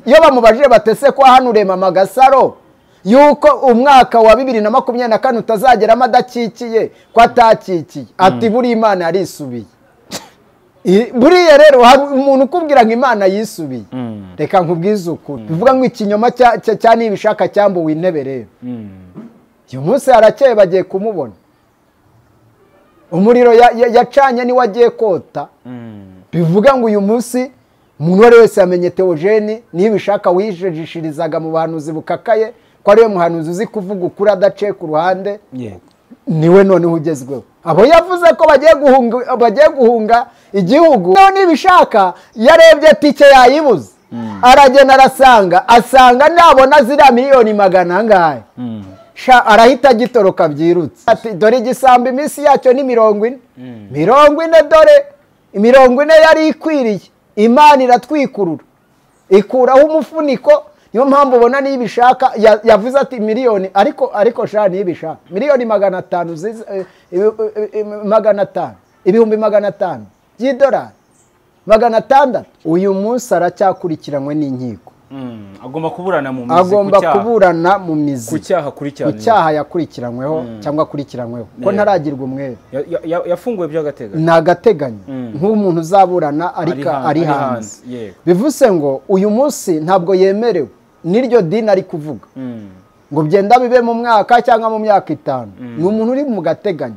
iyo bamubajije batese ko hano urema amagasaro yuko umwaka wa bibiri na makumyabiri na kane utazageramo adakikiye ko atakikiye ati buriya imana yarisubiye buriya rero hari umuntu ukubwira ngo imana yisubiye reka nkubwize ukuri bivuga ngo ikinyoma cya nibishaka cyambuwe intebe rero uyu munsi harakeye bagiye kumubona umuriro yacanye niwe agiye kota bivuga ngo uyu munsi umuntu uwo ari wese yamenye teogeni nibishaka wijejishirizaga mu bahanuzi bukakaye ko ariwe muhanuzi uzi kuvuga ukuri adaciye ku ruhande niwe noneho ugezweho abo yavuze ko bagiye guhunga igihugu nibishaka yarebye tike yayibuze aragenda arasanga asanga nabona ziriya miliyoni magana angahe arahita agitoroka byirutse dore igisambo iminsi yacyo ni mirongo ine mirongo ine dore mirongo ine yari ikwiriye imana iratwikurura ikuraho umufuniko niyo mpamvu ubona niyo ibishaka yavuze ati miliyoni ariko ariko sha niyo ibishaka miliyoni magana atanu magana atanu ibihumbi magana atanu by'idolari magana atandatu uyu munsi aracyakurikiranywe n'inkiko agomba kuburana mu mizi agomba kuburana mu mizi ku cyaha ku cyaha yakurikiranyweho cyangwa akurikiranyweho ko ntaragirwa umwere yafunguwe by'agateganyo ni agateganyo nk'umuntu uzaburana ariko ari hanze bivuze ngo uyu munsi ntabwo yemerewe n'iryo dini ari kuvuga ngo byenda bibe mu mwaka cyangwa mu myaka itanu ni umuntu uri mu gateganyo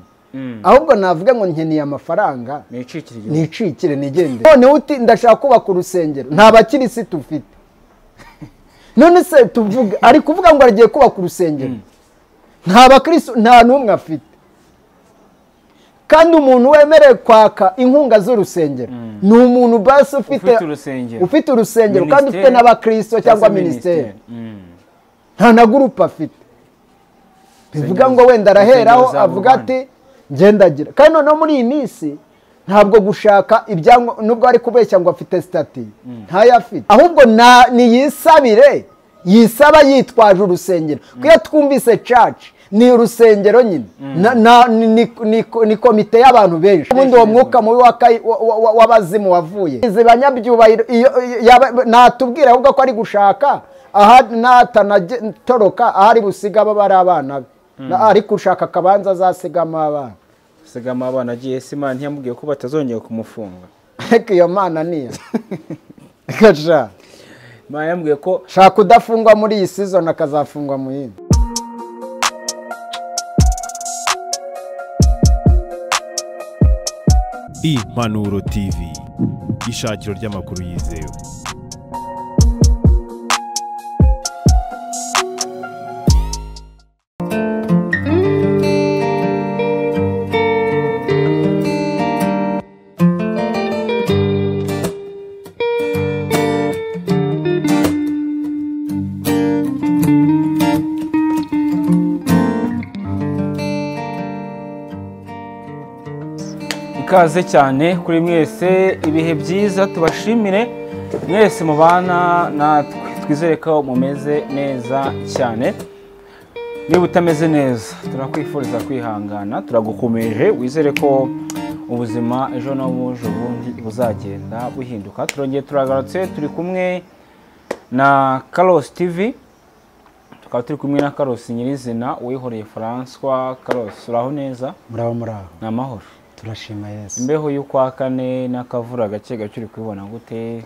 ahubwo navuga ngo nkeneye amafaranga nicikire nigendere noneho uti ndashaka kubaka urusengero nta bakirisiti ufite none se tuvuga ari kuvuga ngo aragiye kubaka urusengero nta bakirisitu nta n'umwe afite kandi umuntu wemerewe kwaka inkunga z'urusengero ni umuntu basi ufite urusengero kandi ufite n'abakirisito cyangwa minisiteri nta na gurupe afite bivuga ngo wenda araheraho avuga ati ngendagira kandi noneho muri iyi minsi ntabwo gushaka ibyangombwa nubwo ari kubeshya ngo afite sitati ntayo afite ahubwo niyisabire yisaba yitwaje urusengero kuko iyo twumvise caci ni urusengero nyine ni komite y'abantu benshi ubundi uwo mwuka mubi w'abazimu wavuye izi banyabyubahiro natubwira ahubwo ko ari gushaka aha natanatoroka ahari busiga aba bari abana be ari gushaka akabanza azasigamo abana sigama abana agiye se imana ntiyamubwiye ko batazongera kumufunga ariko iyo mana niyo gasha imana yambwiye ko shaka udafungwa muri iyi season akazafungwa mu yindi impanuro tv ishakiro ry'amakuru yizewe ikaze cyane kuri mwese ibihe byiza tubashimire mwese mubana natwe twizere ko mumeze neza cyane niba utameze neza turakwifuriza kwihangana turagukomeje wizere ko ubuzima ejo n'ubuje ubundi buzagenda buhinduka turongeye turagarutse turi kumwe na karosi tivi tukaba turi kumwe na karosi nyirizina uwihoreye faranswa karosi uraho neza muraho muraho ni amahoro turashima yesu imbeho y'ukwa kane n'akavura gake gake uri kubibona gute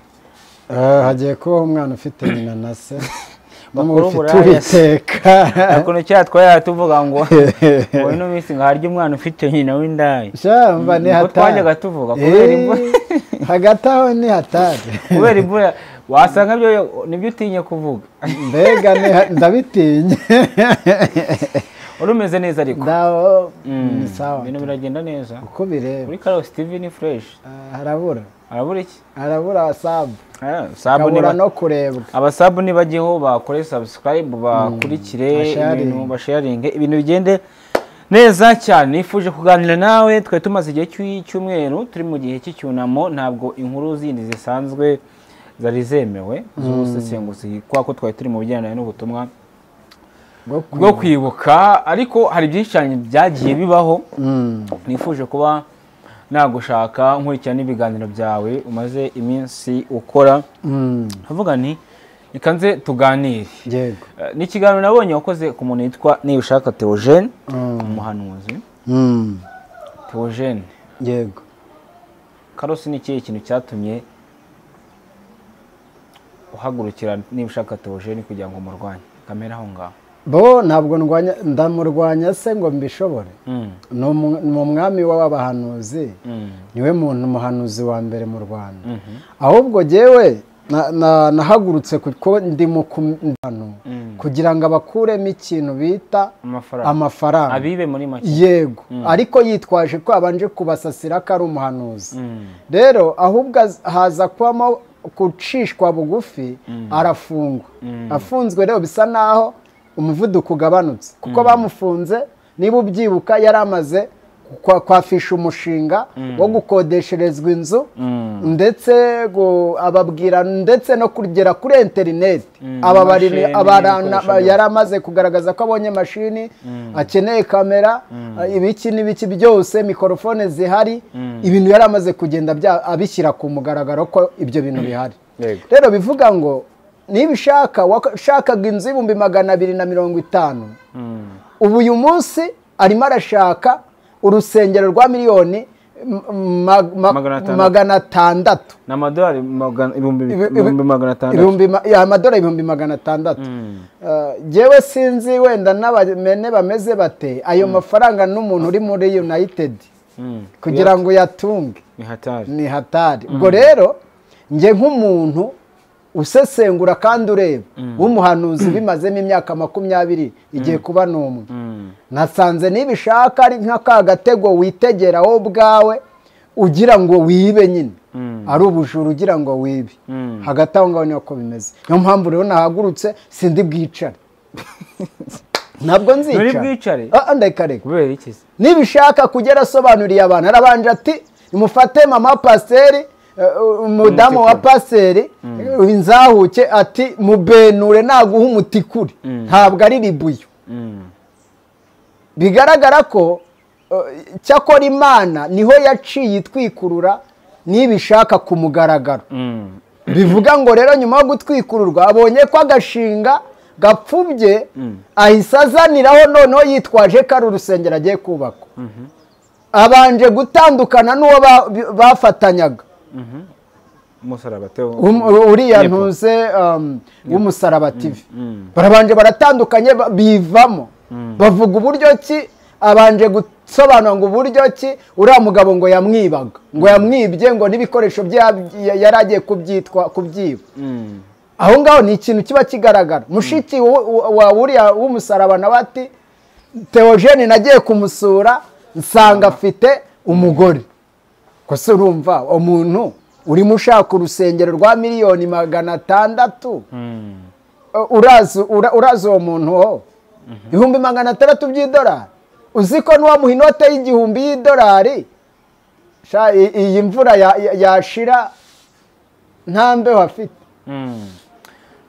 hagiye kubaho umwana ufite nyina na se ufite uwiteka ukuntu cyaha twari tuvuga ngo ngo ino minsi ngo harya umwana ufite nyina w'indaya shamba ni hatari twajyaga tuvuga kubera imvura hagati aho ni hatari kubera imvura wasanga byo nibyo utinye kuvuga mbega ndabitinye urumeze neza ariko ndaho ni sawa ibintu biragenda neza uko bireba kuri karosi tivi ni fureshi harabura harabura iki harabura sabu sabu harabura no kurebwa abasabu nibajyeho bakore sabusikarayibu bakurikire ibintu basharinge ibintu bigende neza cyane nifuje kuganira nawe twari tumaze igihe cy'umweru turi mu gihe cy'icyunamo ntabwo inkuru zindi zisanzwe zari zemewe z'ubusesenguzi kubera ko twari turi mu bijyanye n'ubutumwa bwo kwibuka ariko hari byinshi cyane byagiye bibaho nifuje kuba nagushaka nkurikirana n'ibiganiro byawe umaze iminsi ukora nti ikanze tuganire yego Eh, ni ikiganiro nabonye wakoze ku muntu witwa niyushaka teogene umuhanuzi Mm, teogene yego karosi ni ikihe kintu cyatumye uhagurukira niyushaka teogene kugira ngo murwanye kamera aho ngaho bo ntabwo ndwanya ndamurwanya se ngo mbishobore Mm, ni umu- ni umwami w'abahanuzi mm, niwe muntu umuhanuzi wa mbere mu rwanda mhm, ahubwo jyewe na- na- nahagurutse kuko ndi mu kumvano mm. kugira ngo abakuremo ikintu bita amafaranga amafaranga abibe muri make yego ariko yitwaje ko abanje kubasasira ko ari umuhanuzi Mm, rero ahubwo az- haza kubamo gucishwa bugufi arafungwa Mm. afunzwe rero bisa naho umuvuduko ugabanutse kuko bamufunze niba ubyibuka yari amaze kwa- kwafisha umushinga wo gukodesherezwa inzu mm, ndetse gu- ababwira ndetse no kugera kuri interineti Mm, aba n'amashini, bari- abara- n'ibikoresho na- byose. yari amaze kugaragaza ko abonye mashini akeneye kamera ibiki n'ibiki byose mikorofone zihari ibintu yari amaze kugenda bya- abishyira ku mugaragaro ko ibyo bintu bihari Yego. rero bivuga ngo niba ushaka washakaga inzu y'ibihumbi magana abiri na mirongo itanu mm. ubu uyu munsi arimo arashaka urusengero rwa miliyoni m- ma- ma- Magana atandatu. magana atandatu ni amadolari magana- ibihumbi Ibi- ibi- ibihumbi magana atandatu ibihumbi ma- ya, amadolari ibihumbi magana atandatu Mm. Eh, jyewe sinzi wenda n'abamene bameze bate ayo mafaranga n'umuntu uri muri united Mm, kugira ngo uyatunge ni hatari ni hatari ubwo rero njye nk'umuntu usesengura kandi ureba w'umuhanuzi bimazemo imyaka makumyabiri igiye kuba n'umwe Mm. nasanze nibishaka ari nka ka gatego witegera wowe ubwawe ugira ngo wibe nyine Mm. ari ubujura ugira ngo wibe Mm. hagati aho ngaho niyo ko bimeze niyo mpamvu rero nahagurutse sindi bwicare ntabwo nzicara Nturi bwicare? Ah, ah, ndeka reka kubera iki se nibishaka kugera asobanuriye abantu arabanje ati mufate mama pasiteri umudamu wa pasiteri inzahuke ati mubenure naguha umutikuri ntabwo ari ribuyu Mm, bigaragara ko eh, cyakora imana niho yaciye itwikurura n'ibishaka ku mugaragaro mm, bivuga ngo rero nyuma yo gutwikururwa abonye ko agashinga gapfubye ahise azaniraho noneho yitwaje ko ari urusengero agiye kubaka abanje gutandukana n'uwo ba- bafatanyaga umusaraba teo Um- uriya Nepo. ntuze um, w'umusaraba tivi mm. barabanje baratandukanye ba- bivamo bavuga uburyo ki abanje gusobanura ngo uburyo ki uriya mugabo ngo yamwibaga ngo yamwibye ngo n'ibikoresho bye yab- ya- yari agiye kubyitwa kubyiba Mm, aho ngaho ni ikintu kiba kigaragara mushiki wo- wo- wa uriya w'umusaraba nawe ati teogene nagiye kumusura nsanga afite umugore kose urumva umuntu urimo ushaka urusengero rwa miliyoni magana atandatu mm, Uh, urazi ura- urazi uwo muntu wo ibihumbi magana atandatu by'idolari uzi ko n'uwamuha inote y'igihumbi y'idolari sha i- iyi mvura ya- ya- yashira nta mbeho afite mm.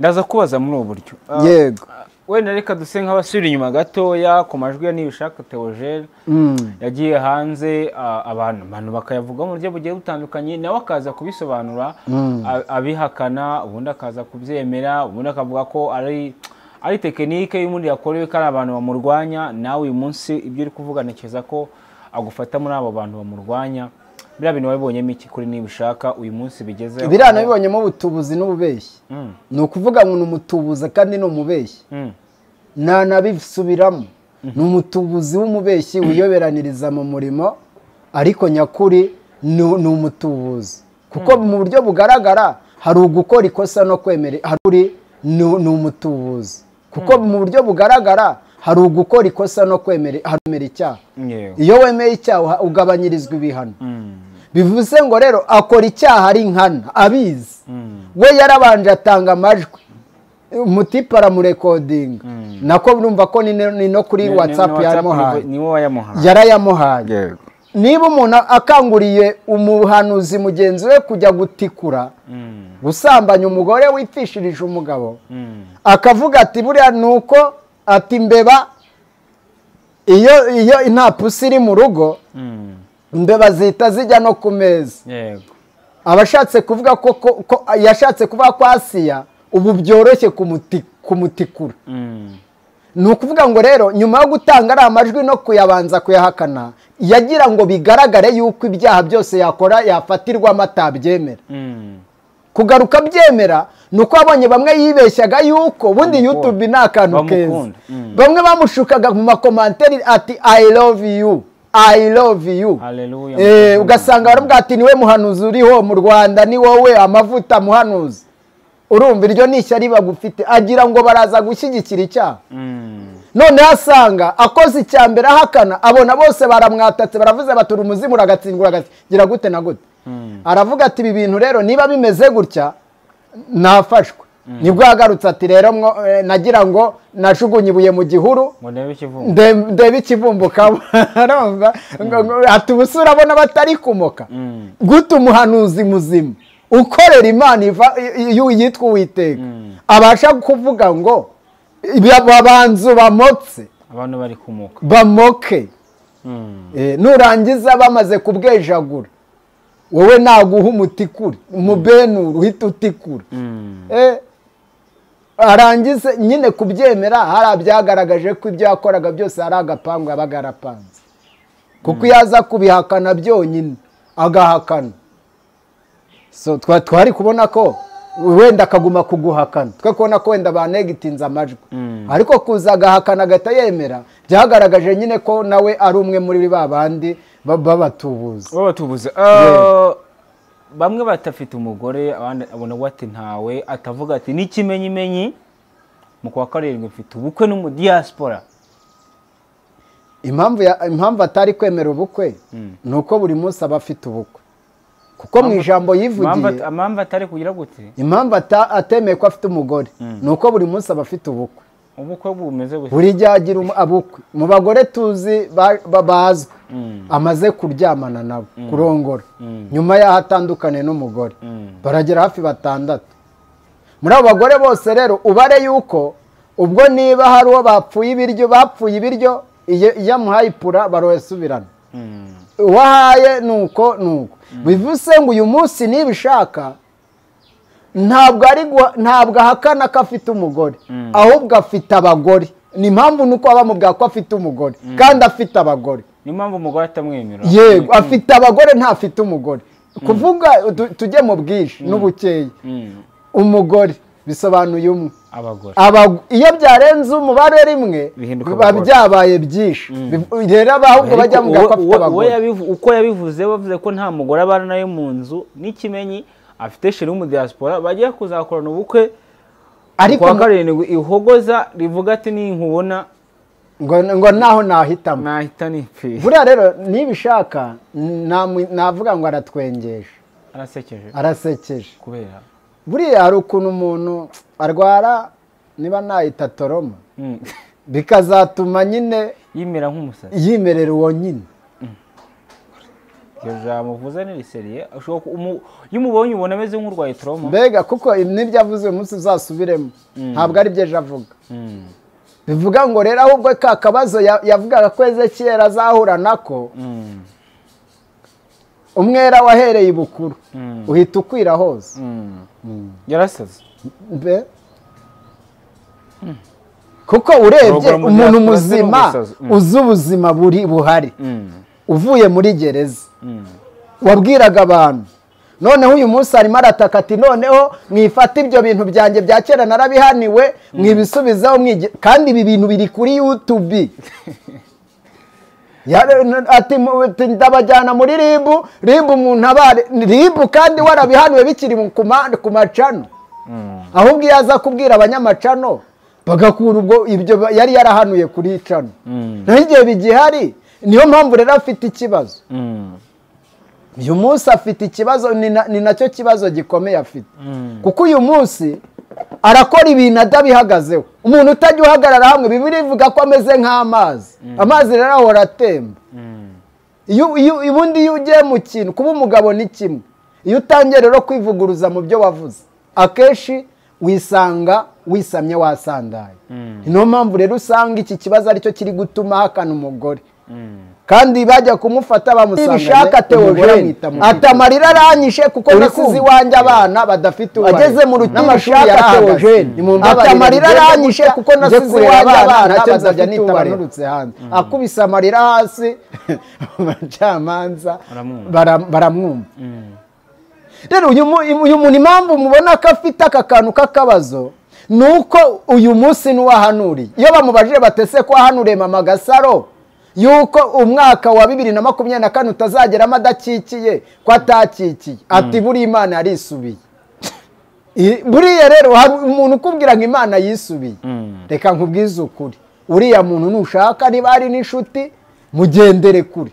ndaza kubaza muri ubu buryo Ah, yego wenda reka duse nk'abasubira inyuma gatoya ku majwi ya nibishaka teogene yagiye hanze ah, abantu abantu bakayavuga mu buryo bugiye butandukanye nawe akaza kubisobanura a- abihakana ubundi akaza kubyemera ubundi akavuga ko ari ari tekinike y'ubundi yakorewe ko ari abantu bamurwanya nawe uyu munsi ibyo uri kuvuga ntekereza ko agufata muri abo bantu bamurwanya biriya bintu wabibonyemo iki kuri nibishaka uyu munsi bigezeho biranabibonyemo ubutubuzi n'ububeshyi Mm, ni ukuvuga ngo ni umutubuzi kandi ni umubeshyi mm, ntanabisubiramo ni umutubuzi w'umubeshyi wiyoberaniriza mu murimo ariko nyakuri ni ni umutubuzi kuko mu buryo bugaragara hari ugukora ikosa no kwemera hari uri ni- ni umutubuzi kuko mu buryo bugaragara hari ugukora ikosa no kwemera hari kwemera icyaha yewe. iyo wemeye icyaha uha- ugabanyirizwa ibihano Mm, bivuze ngo rero akora icyaha ari nkana abizi mm. we yarabanje atanga amajwi umutipe aramurekodinga nako urumva ko ni no- ni no kuri Ni- ni- watsapu ni yamuhaye ni wowe wayamuhaye yarayamuhaye yego niba umuntu akanguriye umuhanuzi mugenzi we kujya gutikura Mm, gusambanya umugore wipfishirije umugabo mm, akavuga ati buriya ni uko ati mbeba iyo iyo nta pusi iri mu rugo mm. imbeba zihita zijya no ku meza yego abashatse kuvuga ko ko- ko yashatse kuvuga ko asiya ubu byoroshye kumutikura ni ukuvuga ngo rero nyuma yo gutanga ari amajwi no kuyabanza kuyahakana yagira ngo bigaragare yuko ibyaha byose yakora yafatirwamo atabyemera kugaruka byemera ni uko abonye bamwe yibeshyaga yuko bundi yutubi ni akantu keza bamwe bamushukaga mu makomanteri ati i love you i love you ugasanga baravuga ati niwe muhanuzi uriho mu rwanda ni wowe amavuta muhanuzi urumva iryo ni ishyari bagufite agira ngo baraza gushyigikira icyaha noneho asanga akoze icya mbere ahakana abona bose baramwatatse baravuze batura umuzimu uragatsindwa gira gute na gute aravuga ati ibi bintu rero niba bimeze gutya nafashwe nibwo yagarutse ati rero nagira ngo najugunye ibuye mu gihuru ndebe ikivumbuka ati ubusura abona batari kumoka gute umuhanuzi muzima ukorera imana yitwa uwiteka abasha kuvuga ngo babanzu bamotse abantu bari kumuka bamoke nurangiza bamaze kubwejagura wowe naguha umutikure umubenuru uhita utikura arangize nyine kubyemera hari abyagaragaje ko ibyo yakoraga byose hari agapangu yabaga yarapanze kuko iyo aza kubihakana byonyine agahakana twari kubona ko wenda akaguma kuguhakana twe kubona ko wenda banegitinze amajwi ariko kuza agahakana agahita yemera byagaragaje nyine ko nawe ari umwe muri ba bandi babatubuza babatubuza bamwe batafite umugore abandi abona ati ntawe atavuga ati n'ikimenyimenyi mu kwa karindwi mfite ubukwe n'umudiyasipora impamvu atari kwemera ubukwe ni uko buri munsi aba afite ubukwe kuko mu ijambo yivugiye impamvu atari kugira gute impamvu atemeye ko afite umugore ni uko buri munsi aba afite ubukwe ubukwe bumeze gutya buri gihe agira abukwe mu bagore tuzi bazwi amaze kuryamana nabo kurongora nyuma y'aho atandukane n'umugore baragera hafi batandatu muri abo bagore bose rero ubare yuko ubwo niba hari uwo bapfuye ibiryo bapfuye ibiryo iyo amuhaye ipura barohesubirana uwahaye ni uko ni uko bivuze ngo uyu munsi nibishaka ntabwo ahakana ko afite umugore ahubwo afite abagore ni impamvu nuko bamubwira ko afite umugore kandi afite abagore ni impamvu umugore atamwenyura yego afite abagore ntafite umugore kuvuga tujye mu bwinshi n'ubukeya umugore bisobanuye umwe iyo byarenze umubare rimwe biba byabaye byinshi rero ahubwo bajya mu gako afite abagore uko yabivuze bavuze ko nta mugore abana nawe mu nzu n'ikimenyi afite sheri w'umudiyasipora bagiye kuzakorana ubukwe kuwa karindwi ihogoza rivuga ati nkubona ngo naho nahitamo nahita nipfire buriya rero nibishaka navuga ngo aratwengesha arasekeje arasekeje kubera buriya hari ukuntu umuntu arwara niba nahita toroma bikazatuma nyine yimera nk'umusazi yimerera uwo nyine ijambo uvuze ni riseriye iyo umubonye ubona ameze nk'urwaye toroma mbega kuko n'ibyo avuze uyu munsi uzasubiremo ntabwo ari byo ejo avuga bivuga ngo rero ahubwo ka kabazo yavugaga ko ezekiyeri azahura nako umwera wahereye ibukuru uhita ukwira hose yarasaze kuko urebye umuntu muzima uzi ubuzima buri buhari uvuye muri gereza wabwiraga abantu noneho uyu munsi arimo arataka ati noneho mwifate ibyo bintu byanjye bya kera narabihaniwe mwibisubizaho kandi ibi bintu biri kuri yutubi ndabajyana muri ribu ribu umuntu abare ribu kandi warabihaniwe bikiri ku macano ahubwo iyo aza kubwira abanyamacano bagakura ubwo ibyo yari yarahanuye kuri cano naho igihe bigihari niyo mpamvu rero afite ikibazo uyu munsi afite ikibazo ni nacyo kibazo gikomeye afite kuko uyu munsi arakora ibintu adabihagazeho umuntu utajya uhagarara hamwe bibiri ivuga ko ameze nk'amazi amazi rero ahora atemba ubundi iyo ugiye mu kintu kuba umugabo ni kimwe iyo utangiye rero kwivuguruza mu byo wavuze akenshi wisanga wisamye wasandaye niyo mpamvu rero usanga iki kibazo aricyo kiri gutuma ahakana umugore kandi bajya kumufata bamusanga bishaka teogene atamarira aranyishe kuko nasize iwanjye abana badafite uwo ageze mu rukiko ishaka teogene atamarira aranyishe kuko nasize iwanjye abana badafite uwo banurutse hanze akubise amarira hasi abacamanza baramwumva rero uyu muntu impamvu mubona ko afite aka kantu k'akabazo ni uko uyu munsi n'uwahanuriye iyo bamubajije batese ko wahanuriye mama gasaro yuko umwaka wa bibiri na makumyabiri na kane utazageramo adakikiye ko atakikiye ati buriya imana yarisubiye buriya rero hari umuntu ukubwira ngo imana yisubiye reka nkubwize ukuri uriya muntu nushaka niba hari n'inshuti mugendere kure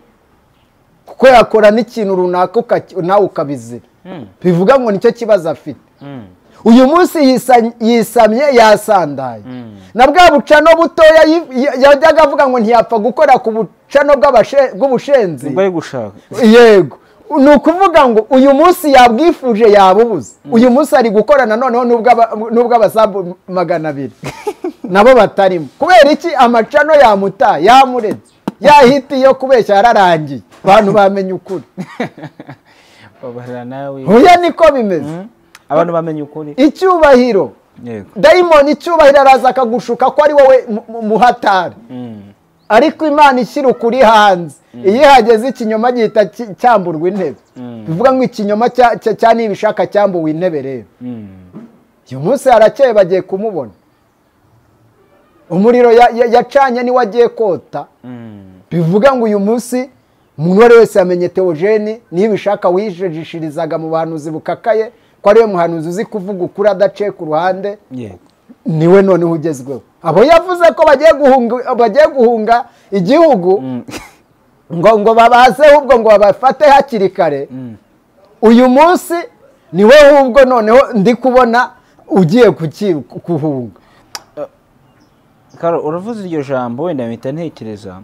kuko yakora n'ikintu runaka nawe ukabizira bivuga ngo nicyo kibazo afite uyu munsi yisamye yasandaye na bwa bucano butoya yajyaga avuga ngo ntiyapfa gukora ku bucano bw'ubushenzi yego ni ukuvuga ngo uyu munsi yabwifuje yabubuze uyu munsi ari gukora noneho n'ubw'abasambu magana abiri nabo batarimo kubera iki amacano yamuta yamuretse yahita iyo kubeshya yararangiye abantu bamenya ukuri huye niko bimeze abantu bamenye ukuri icyubahiro dayimoni icyubahiro araza akagushuka ko ari wowe muhatari ariko imana ishyira ukuri hanze iyo ihageze ikinyoma gihita cyamburwa intebe bivuga ngo ikinyoma cya nibishaka cyambuwe intebe rero uyu munsi harakeye bagiye kumubona umuriro yacanye niwe agiye kota bivuga ngo uyu munsi umuntu uwo ari wese yamenye teogeni nibishaka wijejishirizaga mu bahanuzi bukakaye ko ariwe muhanuzi uzi kuvuga ukuri adaciye ku ruhande niwe noneho ugezweho abo yavuze ko bagiye guhunga igihugu ngo ngo babaze ubwo ngo babafate hakiri kare uyu munsi niwe ahubwo noneho ndi kubona ugiye kuhunga uravuze iryo jambo wenda mpita ntekereza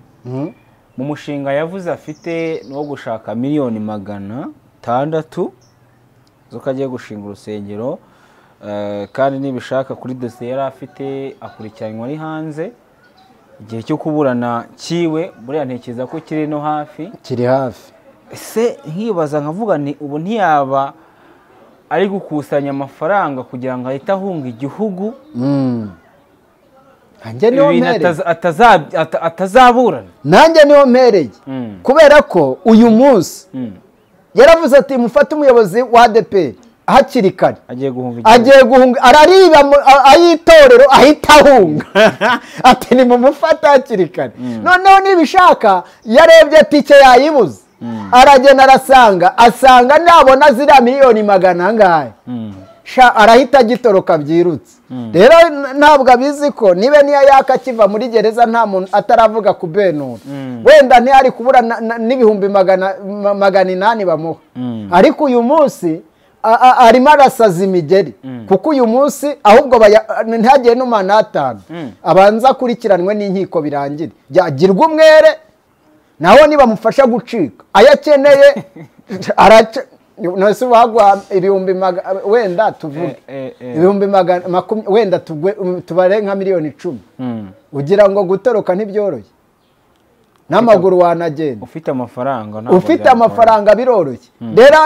mu mushinga yavuze afite wo gushaka miliyoni magana atandatu ko agiye gushinga urusengero kandi nibishaka kuri dosiye yari afite akurikiranwa ari hanze igihe cyo kuburana kiwe buriya ntekereza ko kiri no hafi kiri hafi ese nkibaza nkavuga ni ubu ntiyaba ari gukusanya amafaranga kugira ngo ahite ahunga igihugu atazaburana nanjye niho mpereye kubera ko uyu munsi yaravuze ati mufate umuyobozi wa adeperi hakiri kare agiye guhunga arariba ay'itorero ahita ahunga ati nimumufate hakiri kare noneho nibishaka yarebye tike yayibuze aragenda arasanga asanga nabona ziriya miliyoni magana angahe arahita agitoroka byirutse rero ntabwo abizi ko niba niyo yaka akiva muri gereza nta muntu ataravuga ku benura wenda ntihari kubura n'ibihumbi magana inani bamuha ariko uyu munsi arimo arasaza imigeri kuko uyu munsi ahubwo ntihagire n'umwana atanu abanza akurikiranwe n'inkiko birangire yagirwa umwere nawe nibamufasha gucika ayo akeneye araca ntose wagwa ibihumbi wenda tuvuge ibihumbi magana wenda tubare nka miliyoni icumi ugira ngo gutoroka ntibyoroshye n'amaguru wanagenda ufite amafaranga ufite amafaranga biroroshye rero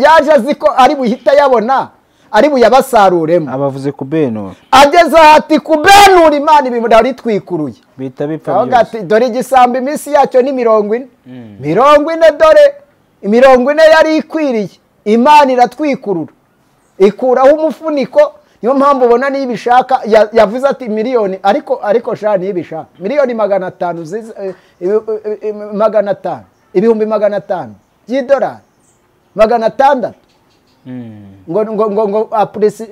yaje azi ko ari buhita yabona ari buyabasaruremo abavuze kubenura ageze ati kubenura imana ibimurari twikuruye bihita bipfa byose dore igisambo iminsi yacyo ni mirongo ine mirongo ine dore imirongo ine yari ikwiriye imana iratwikurura ikuraho umufuniko niyo mpamvu ubona niyo ibishaka yavuze ati miliyoni ariko ariko shani niyo ibishaka miliyoni magana atanu magana atanu ibihumbi magana atanu by'idolari magana atandatu ngo ngo ngo ngo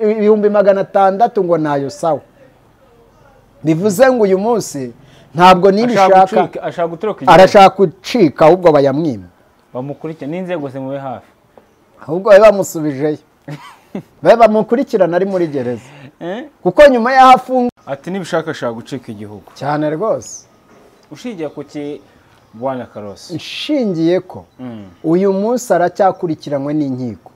ibihumbi magana atandatu ngo nayo sawa bivuze ngo uyu munsi ntabwo n'ibishaka arashaka gucika ahubwo bayamwima bamukurikirana n'inzego zimube hafi ahubwo babe bamusubijeyo babe bamukurikirana ari muri gereza kuko nyuma y'aho afunga ati nibishakashaka gucika igihugu cyane rwose ushingiye ku ki bwana karosi nshingiye ko uyu munsi aracyakurikiranwe n'inkiko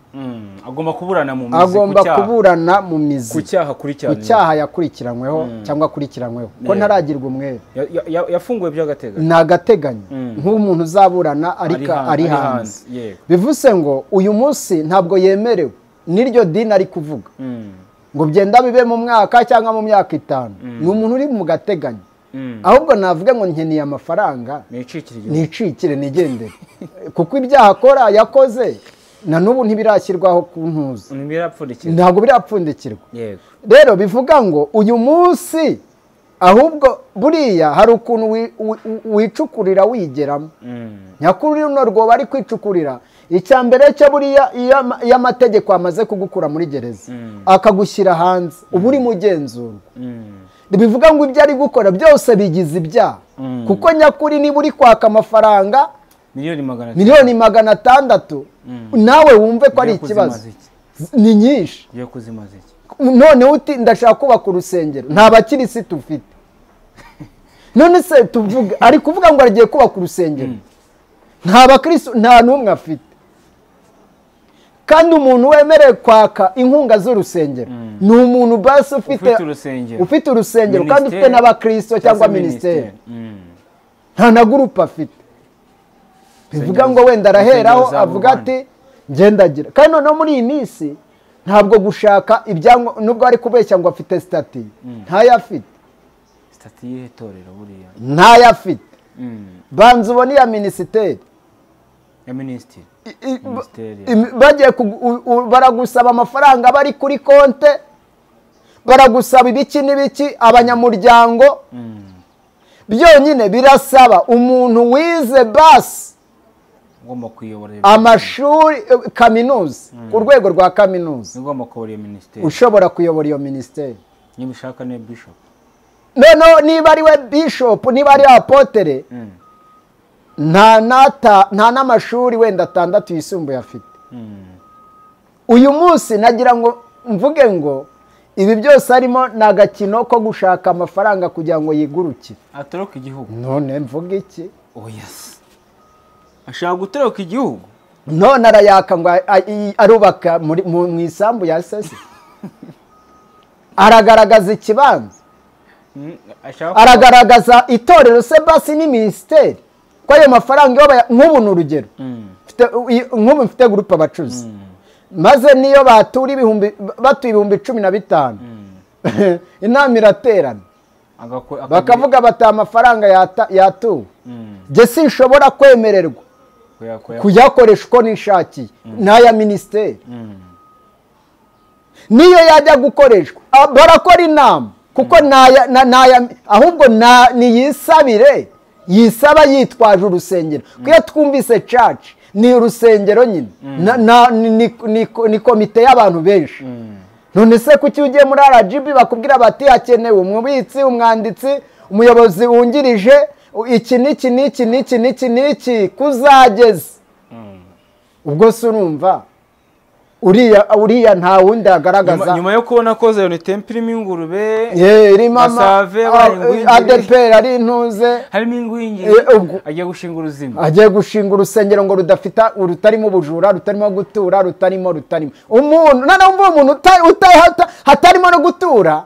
agomba kuburana mu mizi agomba ku cyaha- kuburana mu mizi ku cyaha ku akurikiranyweho cyaha yakurikiranyweho cyangwa akurikiranyweho ko Yeah. ntaragirwa umwere Ya- ya- ya- yafunguwe by'agateganyo ni agateganyo nk'umuntu uzaburana Ari ariko hanze- ari ari hanze hanze, yego. bivuze ngo uyu munsi ntabwo yemerewe n'iryo dini ari kuvuga Mm, ngo byenda bibe mu mwaka cyangwa mu myaka itanu ni umuntu uri mu gateganyo mm. ahubwo navuga ngo nkeneye amafaranga nicikire igihugu nicikire nigendere kuko ibyaha akora yakoze na n'ubu ntibirashyirwaho ku ntuzi ntibirapfundikira ntabwo birapfundikirwa yego rero bivuga ngo uyu munsi ahubwo buriya hari ukuntu wi- wi- wi- wicukurira wigeramo Mm, nyakuri runo rwoba ari kwicukurira icya mbere cyo buriya iyo ama- iyo amategeko amaze kugukura muri gereza akagushyira hanze uba uri mugenzurwa mm. bivuga ngo ibyo ari gukora byose bigize ibyaha kuko nyakuri niba uri kwaka amafaranga miliyoni magana atatu miliyoni magana atandatu nawe wumve ko ari Ugiye ikibazo kuzima ziki? ni nyinshi ugiye kuzima ziki noneho uti ndashaka kubaka urusengero nta bakirisitu ufite none se tuvuge ari kuvuga ngo agiye kubaka urusengero nta bakirisitu nta n'umwe afite kandi umuntu wemerewe kwaka inkunga z'urusengero ni umuntu basi ufite Ufite urusengero. ufite urusengero kandi ufite Minisiteri n'abakristo cyangwa minisiteri nta na gurupe afite bivuga ngo wenda araheraho Insengero za avuga Rubanda. ati ngendagira kandi noneho muri iyi minsi ntabwo gushaka ibyangombwa nubwo ari kubeshya ngo afite sitati ntayo afite sitati y'itorero buriya ntayo afite Mm, banza ubone iya minisiteri ya minisitiri I- i- Minisiteri. im- bagiye kugu- u- u- baragusaba amafaranga bari kuri konte baragusaba ibiki n'ibiki abanyamuryango byonyine birasaba umuntu wize basi ugomba kuyobora iyo- amashuri eh, kaminuza ku rwego rwa kaminuza ugomba kuyobora iyo minisiteri ushobora kuyobora iyo minisiteri niba ushaka niyo bishop noneho niba ari we bishopu niba ari apotere Mm, nta n'ata- nta n'amashuri wenda atandatu yisumbuye afite mm, uyu munsi nagira ngo mvuge ngo ibi byose harimo ni agakino ko gushaka amafaranga kugira ngo yigurukire atoroka igihugu none mvuge iki oya se ashaka gutoroka igihugu none arayaka ngo a- a- i- arubaka muri- mu mu isambu ya sese aragaragaza ikibanza Mm, ashaka aragaragaza itorero se basi ni minisiteri ko ayo mafaranga iyo baya- nk'ubu ni urugero Mm, Mfite- i- nk'ubu mfite gurupe abacuruzi maze niyo batura ibihumbi batuye ibihumbi cumi na bitanu inama iraterana agako- akagura- bakavuga bati amafaranga yata- yatuwe Mm, njye sinshobora kwemererwa kuyakoya- kuyakoresha uko nishakiye n'aya minisiteri Mm, niyo yajya gukoreshwa Ah, barakora inama kuko naya- na- naya- ahubwo na- niyisabire yisaba yitwaje urusengero kuko iyo twumvise caci ni urusengero nyine Na- na- ni- ni- ni- ni komite y'abantu benshi none se kuki ugiye muri rgb bakubwira bati hakenewe umubitsi umwanditsi umuyobozi wungirije u- iki n'iki n'iki n'iki n'iki n'iki kuzageza ubwo se urumva uriya uriya nta wundi nyuma- agaragaza nyuma yo kubona ko zayonetempe irimo ingurube Ye, irimo Masave, abaye adeperi ari intuze harimo ingwingiri Eh, ubwo- agiye gushinga uruzima agiye gushinga urusengero ngo rudafite rutarimo ubujura rutarimo gutura rutarimo rutarimo umuntu noneho umva umuntu uta- uta- hata- hatarimo no gutura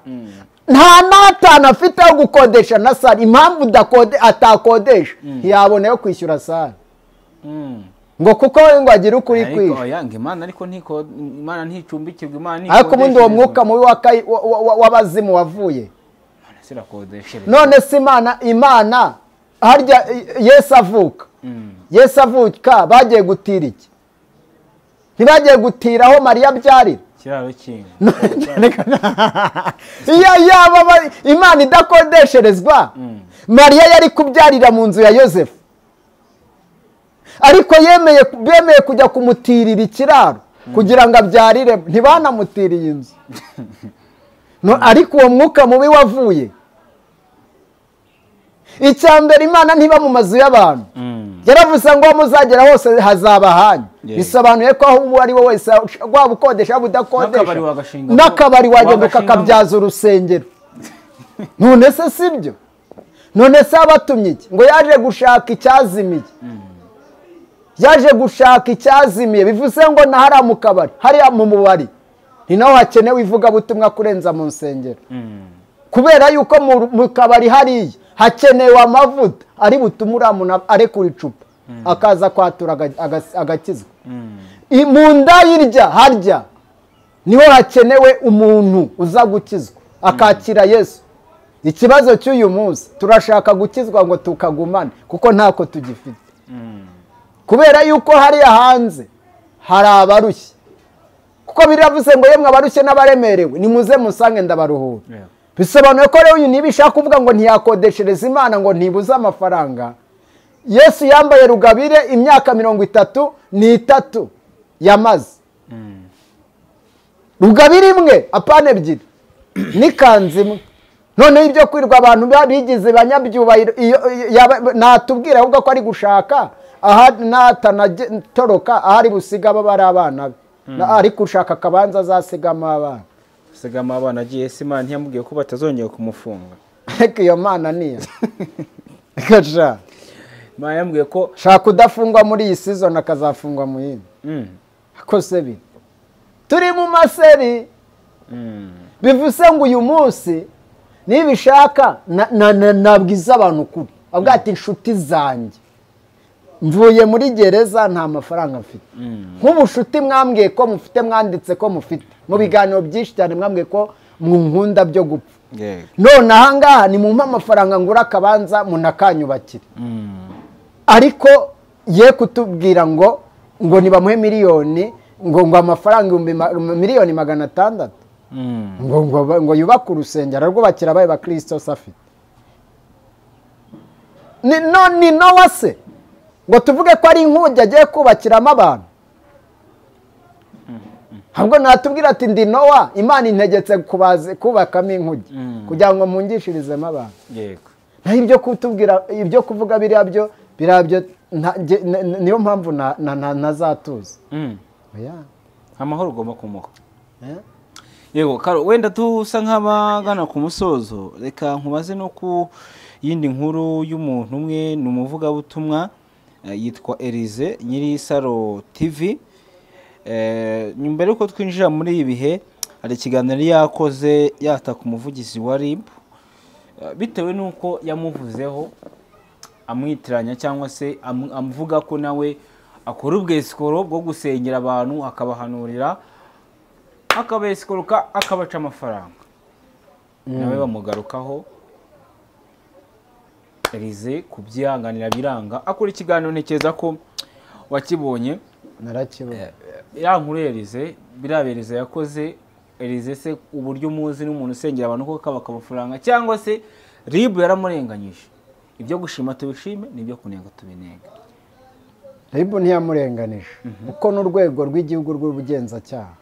nta n'atanu afite yo gukodesha na sare impamvu udakode atakodesha ntiyabona yo kwishyura sare Mm. ngo kuko we ngo agire ukuri ariko kwisha oya ngo imana ariko ntiko imana nticumbikirwa imana ariko ubundi uwo mwuka ntikodesherezwa. mubi wa Kayi- wa- wa- wa- w'abazimu wavuye Imana sirakodeshereza none se imana imana harya i- yesu avuka yesu avuka bagiye gutira iki ntibagiye gutira aho mariya abyarira ikiraro kinga iyo yaba aba- imana idakodesherezwa mariya yari kubyarira mu nzu ya yosefu ariko yemeye bemeye kujya kumutirira ikiraro kugira ngo abyarire ntibanamutiriye inzu No, ariko uwo mwuka mubi wavuye icya mbere imana ntiba mu mazu y'abantu yaravuze ngo aho muzagera hose hazaba hanyu Yeah. bisobanuye ko aho uwo ari we wese waba ukodesha waba udakodesha N'akabari wagashingamo. n'akabari wajyaga Wagashingamo. ukakabyaza urusengero none se si byo none se abatumye iki ngo yaje gushaka icyazimiye yaje gushaka icyazimiye bivuze ngo na hariya mu kabari hariya mu mubari ni naho hakenewe ivugabutumwa kurenza mu nsengero kubera yuko mu kabari hariya hakenewe amavuta ari butume uriya muntu arekura icupa akaza kwatura agakizwa mu nda y'irya harya niho hakenewe umuntu uza gukizwa akakira yesu ikibazo cy'uyu munsi turashaka gukizwa ngo tukagumane kuko ntako tugifite kubera yuko hariya hanze hari abarushye kuko biravuze ngo yemwe abarushye n'abaremerewe nimuze musange ndabaruhura bisobanuye ko rero uyu niba ishaka kuvuga ngo ntiyakodeshereza imana ngo ntibuze amafaranga yesu yambaye rugabire imyaka mirongo itatu n'itatu yamaze rugabire imwe apana ebyiri n'ikanzu imwe noneho ibyo kwirirwa abantu bigize banyabyubahiro natubwira ahubwo ko ari gushaka aha natanatoroka aho ari busiga aba bari abana be ari gushaka akabanza azasigamo abana asigamo abana agiye se imana ntiyamubwiye ko batazongera kumufunga reka iyo mana niyo reka imana yambwiye ko shaka udafungwa muri iyi sizoni akazafungwa mu yindi akose biri turi mu maseri bivuze ngo uyu munsi nibishaka nabwiza abantu ukuri avuga ati inshuti zanjye mvuye muri gereza nta mafaranga mfite nk'ubushuti mwambwiye ko mufite mwanditse ko mufite mu biganiro byinshi cyane mwambwiye ko nkunda byo gupfa none ahangaha ni mumpe amafaranga ngura akabanza munakanyubakire ariko ye kutubwira ngo ngo nibamuhe miliyoni ngo ngo amafaranga miliyoni magana atandatu ngo ngo yubake urusengero rwubakira abaye bakristo afite ni nowa se ngo tuvuge ko ari inkuge agiye kubakiramo abantu ahubwo natubwira ati ndi nowa imana integetse kubakamo inkuge kugira ngo mungishirizemo abantu naho ibyo kutubwira ibyo kuvuga biriya byo biriya byo niyo mpamvu ntazatuza amahoro ugomba kumuha yego karo wenda dusa nk'abagana ku musozo reka nkubaze no ku yindi nkuru y'umuntu umwe ni umuvugabutumwa yitwa Elize nyiri saro TV mbere yuko twinjira muri ibi bihe hari ikiganiro yakoze yataka umuvugizi wa RIB bitewe n'uko yamuvuzeho amwitiranya cyangwa se amuvuga ko nawe akora ubwesikoro bwo gusengera abantu akabahanurira akabesikoroka akabaca amafaranga nawe bamugarukaho elize kubyihanganira biranga akora ikiganiro ntekereza ko wakibonye ya nkuru elize biriya elize yakoze elize se uburyo umuzi n'umuntu usengera abantu kuko akabaka amafaranga cyangwa se ribu yaramurenganyije ibyo gushima tubishime n'ibyo kunenga tubinenga ribu ntiyamurenganije kuko n'urwego rw'igihugu rw'ubugenzacyaha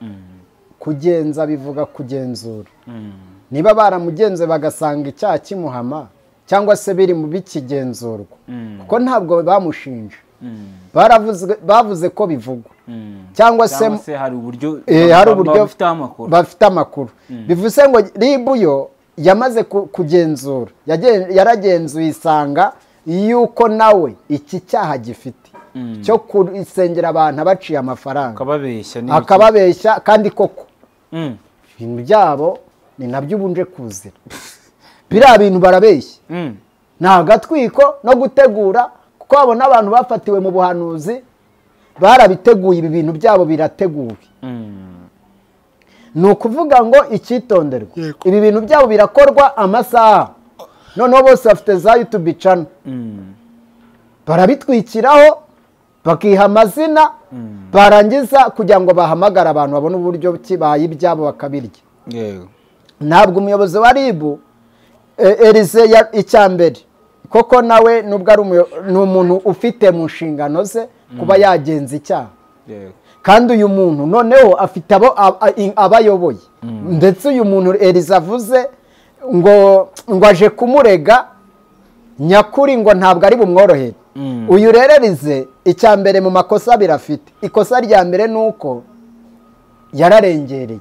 kugenza bivuga kugenzura niba baramugenze bagasanga icyaha kimuhama cyangwa se biri mu bikigenzurwa kuko ntabwo bamushinja bavuze ko bivugwa cyangwa se hari uburyo bafite amakuru bivuze ngo ribu yo yamaze kugenzura yaragenzuye isanga yuko nawe iki cyaha gifite cyo gusengera abantu abaciye amafaranga akababeshya kandi koko ibintu byabo ni nabyo ubunje kuzira biriya bintu barabeshya ni agatwiko no gutegura kuko babona abantu bafatiwe mu buhanuzi barabiteguye ibi bintu byabo birateguwe ni ukuvuga ngo icyitonderwa ibi bintu byabo birakorwa amasaha noneho bose bafite za yutubi cana barabitwikiraho bakiha amazina barangiza kugira ngo bahamagare abantu babone uburyo kibaye ibyabo bakabirya ntabwo umuyobozi wa ribu erize icya mbere koko nawe nubwo ari umuntu ufite mu nshingano ze kuba yagenza icyaha kandi uyu muntu noneho afite abo abayoboye ndetse uyu muntu erize avuze ngo ngo aje kumurega nyakuri ngo ntabwo ari bumworohere uyu rero rize icya mbere mu makosa birafite ikosa rya mbere ni uko yararengereye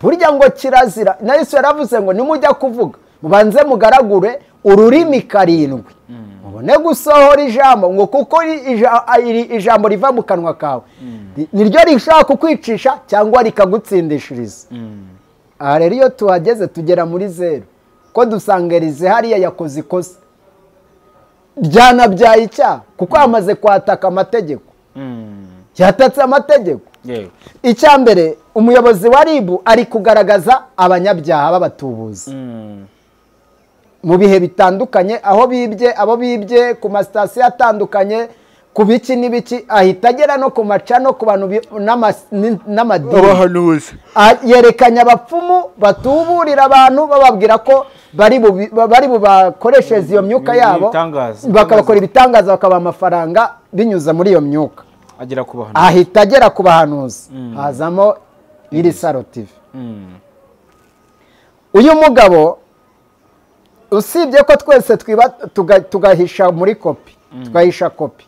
burya ngo kirazira na Yesu yaravuze ngo nimujya kuvuga mubanze mugaragure ururimi karindwi none gusohora ijambo ngo kuko ijambo riva mu kanwa kawe niryo rishobora kukwicisha cyangwa rikagutsindishiriza aha rero iyo tuhageze tugera muri zeru ko dusanga rize hariya yakoze ikosa ryanabyaye icyaha kuko yamaze kwataka amategeko yatatse amategeko icya mbere umuyobozi wa ribu ari kugaragaza abanyabyaha b'abatubuzi mu bihe bitandukanye aho bibye abo bibye ku masitasiyo atandukanye ku biki n'ibiki ahita agera no ku maca no ku bantu n'amadini yerekanye abapfumu batuburira abantu bababwira ko bari bubakoreshereze iyo myuka yabo bakabakora ibitangaza bakabaha amafaranga binyuze muri iyo myuka ahita agera ku bahanuzi hazamo iri sarotive uyu mugabo usibye ko twese tugahisha muri kopi tugahisha kopi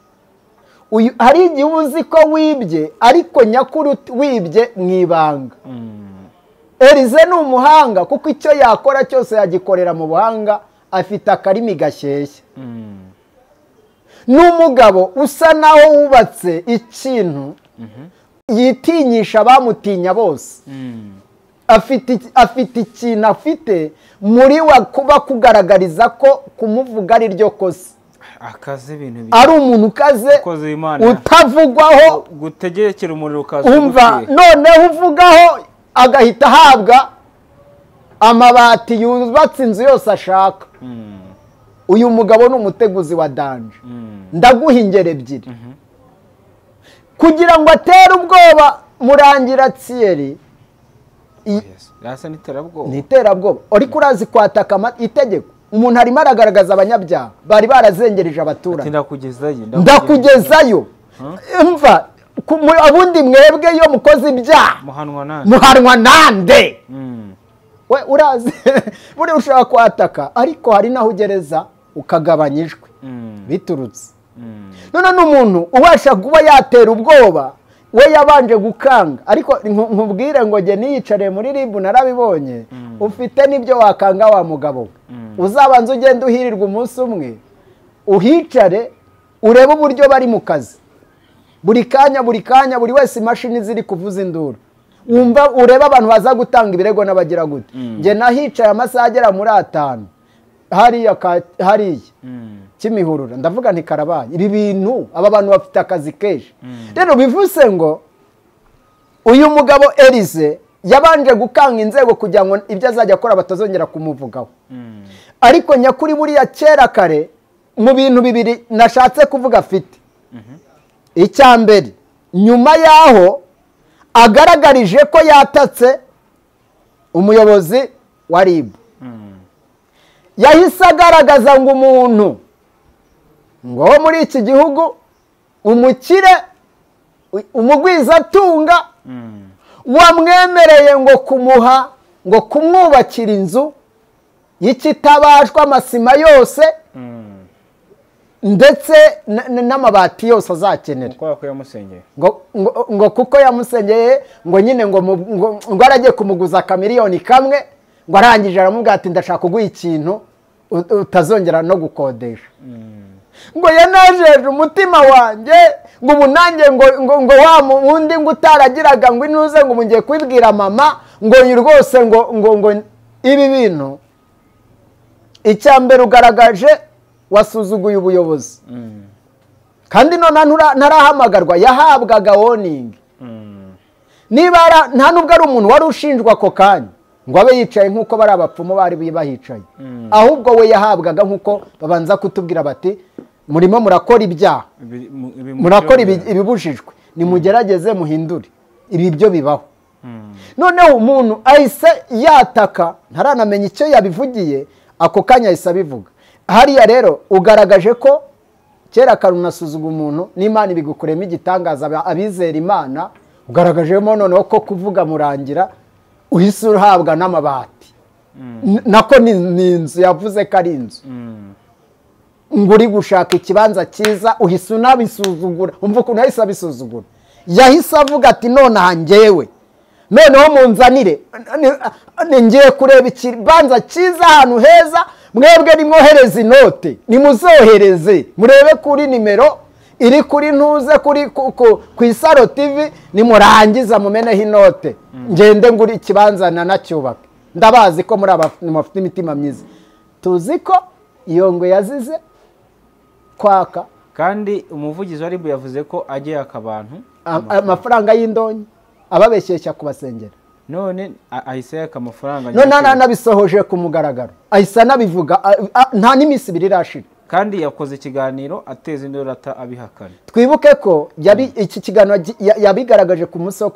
hari igihe uba uzi ko wibye ariko nyakuri wibye mu ibanga erize ni umuhanga kuko icyo yakora cyose yagikorera mu buhanga afite akarimi gashyeshya ni umugabo usa naho wubatse ikintu yitinyisha abamutinya bose afite ikintu afite muri we kuba kugaragariza ko kumuvuga ari ryo kosa ari umuntu ukaze utavugwaho gutegekera umuriro ukaza umva noneho uvugaho agahita ahabwa amabati yubatse inzu yose ashaka uyu mugabo ni umuteguzi wa danje ndaguha ingero ebyiri kugira ngo atere ubwoba murangira tsiyeri ni iterabwoba ariko urazi kwataka itegeko umuntu arimo aragaragaza abanyabyaha bari barazengereje abaturage ndakugezayo mva ubundi mwebwe iyo mukoze ibyaha muhanwa nande we urazi buriya ushobora kwataka ariko hari n'aho ugereza ukagabanya ijwi biturutse none n'umuntu ubasha kuba yatera ubwoba we yabanje gukanga ariko nkubwire ngo jye niyicariye muri ribu narabibonye ufite n'ibyo wakanga wa mugabo we uzabanza ugenda uhirirwa umunsi umwe uhicare urebe uburyo bari mu kazi buri kanya buri kanya buri wese imashini ziri kuvuza induru wumva ureba abantu baza gutanga ibirego n'abagira gute njye nahicaye amasaha agera muri atanu hariya hariya kimihurura ndavuga ntikarabaye ibi bintu aba bantu bafite akazi kenshi rero bivuze ngo uyu mugabo erize yabanje gukanga inzego kugira ngo ibyo azajya akora batazongera kumuvugaho ariko nyakuri buriya kera kare mu bintu bibiri nashatse kuvuga afite icya mbere nyuma y'aho agaragarije ko yatatse umuyobozi wa rib yahise agaragaza ngo umuntu ngo wo muri iki gihugu umukire umugwizatunga wamwemereye ngo kumuha ngo kumwubakira inzu y'ikitabashwa amasima yose ndetse n'amabati yose azakenera ngo kuko yamusengeye ngo nyine ngo aragiye kumuguza akamiliyoni kamwe ngo arangije aramubwira ati ndashaka kuguha ikintu utazongera no gukodesha ngo yanajeje umutima wanjye ngo ubu nanjye ngo wa wundi ngo utaragiraga ngo inuze ngo mugiye kubibwira mama ngo rwose ngo ngo ibi bintu icya mbere ugaragaje wasuzuguye ubuyobozi kandi none ntarahamagarwa yahabwaga woningi niba nta nubwo ari umuntu wari ushinjwa ako kanya ngo abe yicaye nk'uko bari abapfumu bari bahicaye ahubwo we yahabwaga nk'uko babanza kutubwira bati murimo murakora ibyaha murakora ibibujijwe nimugerageze muhindure ibi byo bibaho noneho umuntu ahise yataka ntaranamenya icyo yabivugiye ako kanya ahise abivuga hariya rero ugaragaje ko kera kare unasuzuga umuntu n'imana ibigukoremo igitangaza abizera imana ugaragajemo noneho ko kuvuga murangira uhise uhabwa n'amabati nako ni inzu yavuze ko ari inzu ngo uri gushaka ikibanza cyiza uhise unabisuzugura umva ukuntu yahise abisuzugura yahise avuga ati none njyewe noneho munzanire ngiye kureba ikibanza cyiza ahantu heza mwebwe nimwohereze inote nimuzohereze murebe kuri nimero iri kuri ntuze kuri ku isaro tivi nimurangiza mumeneho inote ngende nguri ikibanza nanacyubake ndabazi ko muri abantu bafite imitima myiza tuzi ko iyo ngo yazize kwaka kandi umuvugizi wa ribu yavuze ko agiye akabantu amafaranga y'indonke ababeshyeshya kubasengera none ahise yaka amafaranga none anabisohoje ku mugaragaro ahise anabivuga nta n'iminsi ibiri irashira kandi yakoze ikiganiro ateza indorata abihakana twibuke ko yari iki kiganiro yabigaragaje ku munsi wo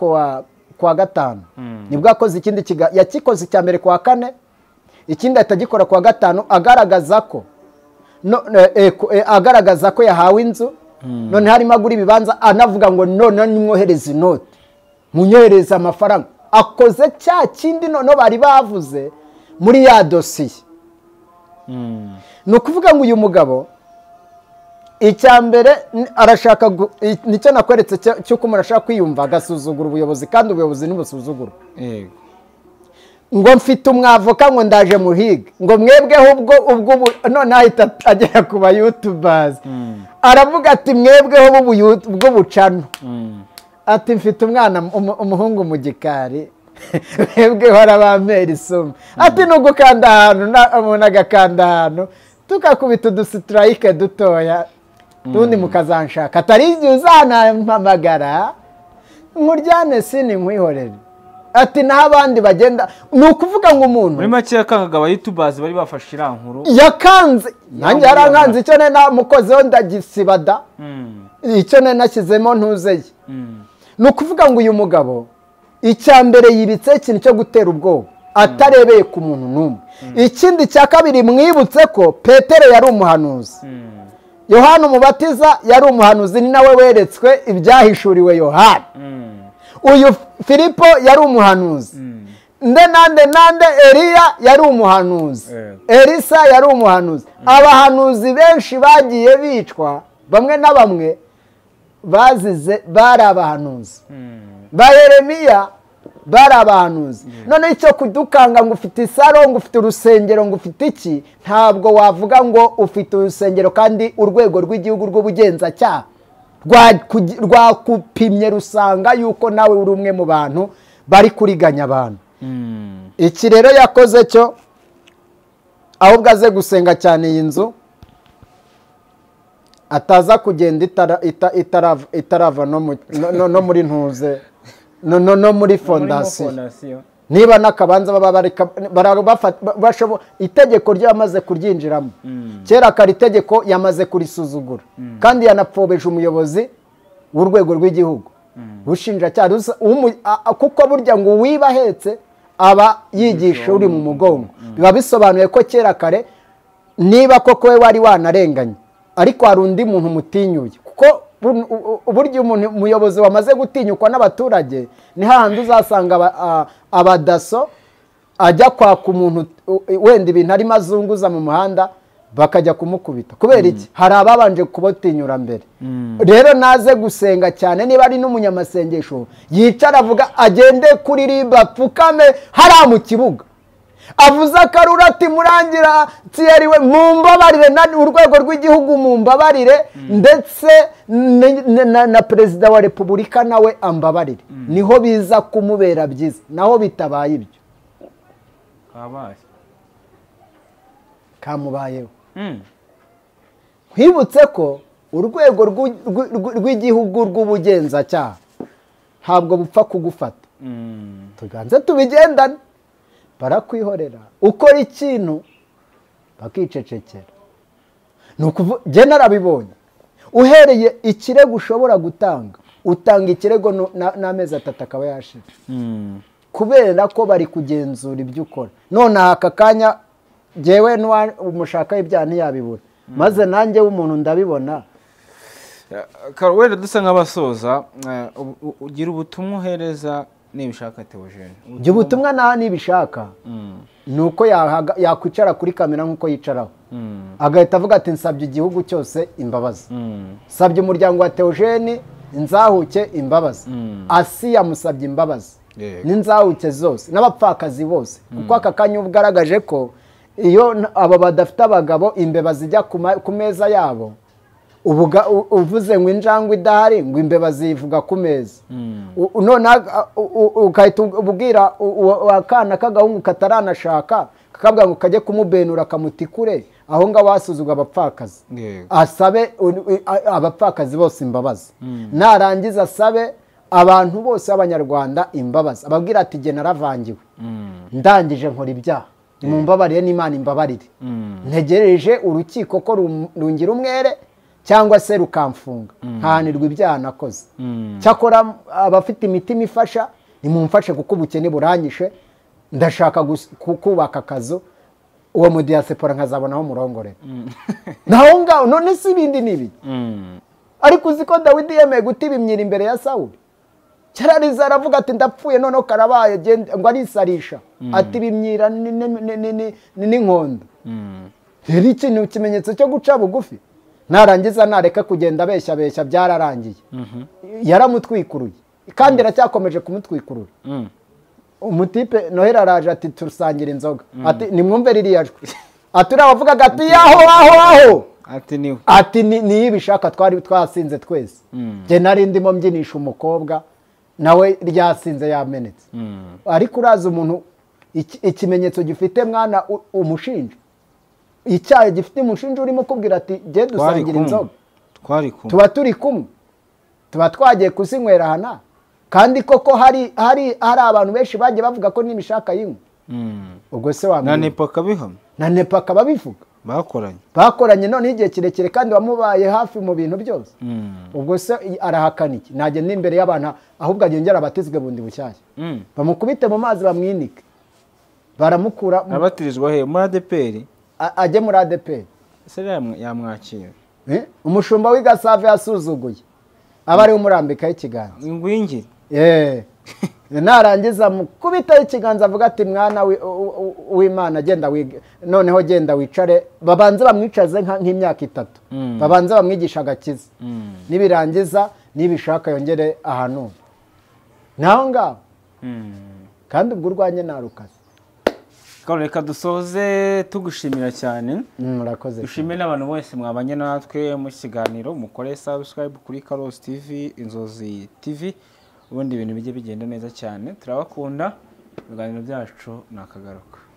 kuwa gatanu nibwo akoze ikindi kiganiro yakikoze icya mbere kuwa kane ikindi atagikora kuwa gatanu agaragaza ko agaragaza ko yahawe inzu none harimo agura ibibanza anavuga ngo none nimwohereze inoti munyohereze amafaranga akoze cya kindi noneho bari bavuze muri ya dosiye ni ukuvuga ngo uyu mugabo icya mbere arashaka nicyo nakweretse cy'uko umuntu ashaka kwiyumva agasuzugura ubuyobozi kandi ubuyobozi ntibusuzugura ngo mfite umwavoka ngo ndaje muhiga ngo mwebweho ubwo ubwo none ahita agera ku bayutubazi aravuga ati mwebweho bw'ubucano ati mfite umwana umuhungu mu gikari mwebweho arabambera isuma ati ni ugukanda ahantu umuntu agakanda ahantu tukakubita udusitirayique dutoya tundi mukazanshaka atari igihe uzanampamagara nkuryane sini nkwihorere ati naho abandi bagenda ni ukuvuga ngo umuntu muri make yakangaga abayutubazi bari bafashe iriya nkuru yakanze nanjye yarankanze icyo nari namukozeho ndagisibada icyo nari nashyizemo ntuze ye ni ukuvuga ngo uyu mugabo icya mbere yibitse ikintu cyo gutera ubwoba atarebeye ku muntu n'umwe ikindi cya kabiri mwibutse ko petero yari umuhanuzi yohani umubatiza yari umuhanuzi ni nawe weretswe ibyahishuriwe yohani uyu filipo yari umuhanuzi nde nande nande eriya yari umuhanuzi erisa yari umuhanuzi abahanuzi benshi bagiye bicwa bamwe na bamwe bazize bari abahanuzi ba yeremiya bari abahanuzi noneho icyo kudukanga ngo ufite isaro ngo ufite urusengero ngo ufite iki ntabwo wavuga ngo ufite urusengero kandi urwego rw'igihugu rw'ubugenzacyaha rwakupimye rusanga yuko nawe uri umwe mu bantu bari kuriganya abantu iki rero yakoze cyo ahubwo aze gusenga cyane iyi nzu ataza kugenda itarava no muri ntuze no muri fondasiyo niba n'akabanza itegeko ryo yamaze kuryinjiramo kera akari itegeko yamaze kurisuzugura kandi yanapfobeje umuyobozi w'urwego rw'igihugu ubushinjacyaha kuko burya ngo uwiba ahetse aba yigisha uri mu mugongo biba bisobanuye ko kera kare niba koko we wari wanarenganye ariko hari undi muntu umutinyuye kuko uburyo umuyobozi wamaze gutinyukwa n'abaturage ni hahandi uzasanga abadaso ajya kwaka umuntu wenda ibintu arimo azunguza mu muhanda bakajya kumukubita kubera iki hari ababanje kubatinyura mbere rero naze gusenga cyane niba ari n'umunyamasengesho yicara avuga agende kuri riba apfukame hariya mu kibuga avuze akarura ati murangira we mumbabarire urwego rw'igihugu mumbabarire ndetse na perezida wa repubulika nawe ambabarire niho biza kumubera byiza naho bitabaye ibyo kamubayeho nkwibutse ko urwego rw'igihugu rw'ubugenzacyaha ntabwo bupfa kugufata tuganze tubigendane barakwihorera ukora ikintu bakicecekera ni ukuvuga narabibonye uhereye ikirego ushobora gutanga utanga ikirego n'amezi atatu akaba yashira kubera ko bari kugenzura ibyo ukora none aka kanya ngewe umushaka ibyaha ntiyabibura maze nanjye w'umuntu ndabibona wenda dusa nk'abasoza ugira ubutumwa uhereza nibishaka teogene jya ubutumwa naho nibishaka ni uko yakwicara kuri kamera nk'uko yicaraho agahita avuga ati nsabye igihugu cyose imbabazi nsabye umuryango wa teogene inzahuke imbabazi asi yamusabye imbabazi n'inzawuke zose n'abapfakazi bose kuko aka kanya uba ugaragaje ko iyo aba badafite abagabo imbeba zijya ku meza yabo uvuze ngo injangwe idahari ngo imbeba zivuga ku meza ugahita ubwira akana k'agahungu kataranashaka kakabwira ngo kajye kumubenura kamutikure aho ngaho hasuzugwa abapfakazi asabe abapfakazi bose imbabazi narangiza asabe abantu bose b'abanyarwanda imbabazi ababwira ati jye naravangiwe ndangije nkora ibyaha mu mbabarire n'imana imbabarire ntegereje urukiko ko rungira umwere cyangwa se rukamfunga ntahanirwa ibyaha nakoze cyakora abafite imitima ifasha nimumfashe kuko ubukene buranyishe ndashaka kubaka akazu uwo mudiyasipora nkazabonaho umurongore naho ngaho none si ibindi n'ibi ariko uzi ko dawidi yemeye guta ibimyira imbere ya sawuri cyarariza aravuga ati ndapfuye noneho karabaye ngo arisarisha ati ibimyira n'inkondo rero ikintu ikimenyetso cyo guca bugufi narangiza nareka kugenda abeshya abeshya byararangiye yaramutwikuruye kandi iracyakomeje kumutwikurura umutipe noheli araje ati turusangira inzoga ati nimwumve ririya jwi ati uriya wavugaga ati yaho aho aho ati niyo ibishaka twari twasinze twese njye nari ndimo mbyinisha umukobwa nawe ryasinze yamenetse ariko uraza umuntu ikimenyetso gifite mwana umushinja icyaha gifite umushinja urimo kubwira ati jye dusangira inzoga tuba turi kumwe tuba twagiye kuzinywera hana kandi koko hari hari abantu benshi bagiye bavuga ko n'ibishaka yinywa ubwo se wamenya na nepa akabihamya na nepa akaba abivuga bakoranye bakoranye noneho igihe kirekire kandi wamubaye hafi mu bintu byose ubwo se arahakana iki ntajya n'imbere y'abantu ahubwo agengera abatizwe bundi bushyashya bamukubite mu mazi bamwinike baramukura abatirizwa he muri adeperi ajye muri adeperi ese yamwakira umushumba w'i gasave yasuzuguye aba ariwe umurambikaho ikiganza ingwingiri narangiza mukubitaho ikiganza avuga ati mwana w'imana genda noneho genda wicare babanze bamwicaze nk'imyaka itatu babanze bamwigisha agakiza nibirangiza nibishaka yongere ahantu naho ngaho kandi ubwo urwanye ntarukaze reka dusoze tugushimira cyane murakoze dushimire n'abantu bose mwabanye natwe mu kiganiro mukore sabusikarayibu kuri karosi tivi inzozi tivi ubundi ibintu bijye bigenda neza cyane turabakunda ibiganiro byacu ni akagaruka